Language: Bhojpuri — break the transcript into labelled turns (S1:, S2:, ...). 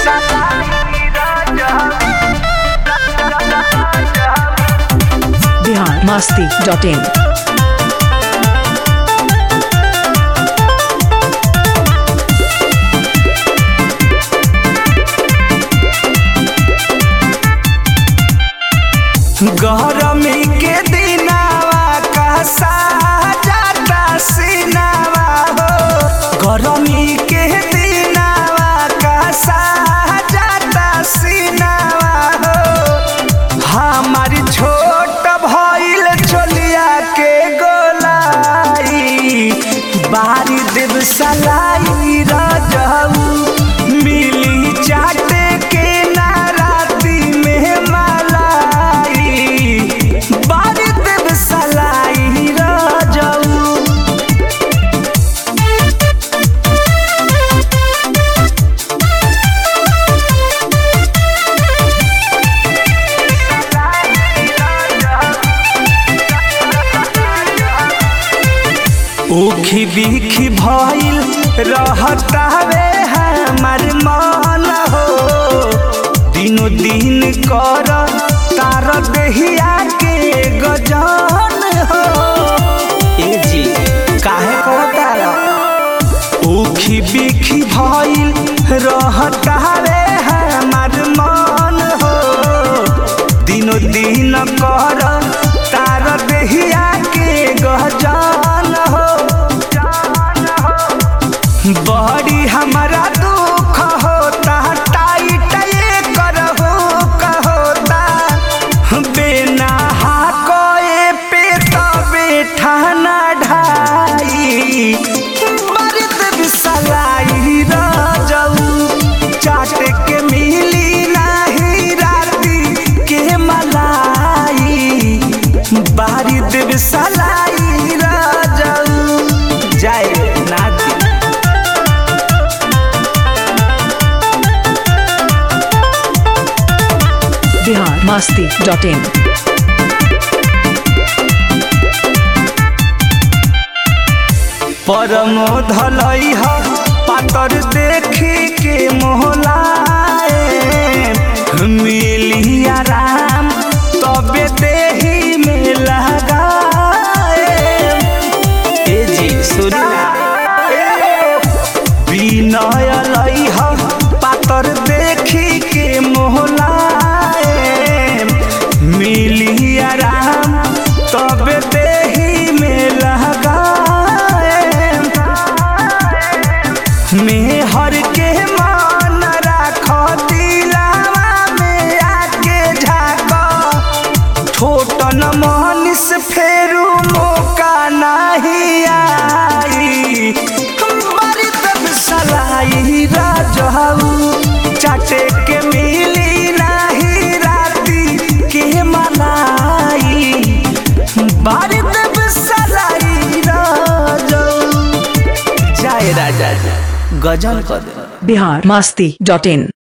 S1: बिहार मस्ती डॉट इन
S2: गरमी के दिनावा का साजाता सिनावा हो गरमी के दिनावा का साजाता सिनावा हो हमारी छोट भइल चोलिया के गोलाई बारी देव सलाई रजऊ मिली चाटे के नाराती में मलाई बारी देव सलाई रजऊ उखी बिखी भइल रहतावे हमार मन हो दिनो दिन कर तार देहिया के गजन हो ए जी काहे कहतारा उखी बिखी भइल रहतावे हमार मन हो दिनो दिन कर तार देहिया के गजन हो बड़ी हमारा दुख होता टाइट ये करहो कहोता बिना हाकोए पे तबे ठाना ढाई मर्द बिसलाई रजऊ चाट के मिली नाही राती के मलाई बारी देव सलाई रजऊ जाए नाती
S1: बिहार मस्ती डॉट इन
S2: परमो धलई ह पातर देखी के मोहलाए मिली आराम तबे देही में लगाए ए जी सुना विनय लई ह पातर देखी के मोहलाए मिली आराम तबे देही में लगाए मेहर के मान राख दिलावा में आके झाक छोटन मनीष फेरू मौका नहीं आई हमारी तब सलाई राजहू चाटे के मिली नहीं राती के मलाई बारी तब सलाई राजहू जाए राजा जी गजल कर दे
S1: बिहार मस्ती डॉट इन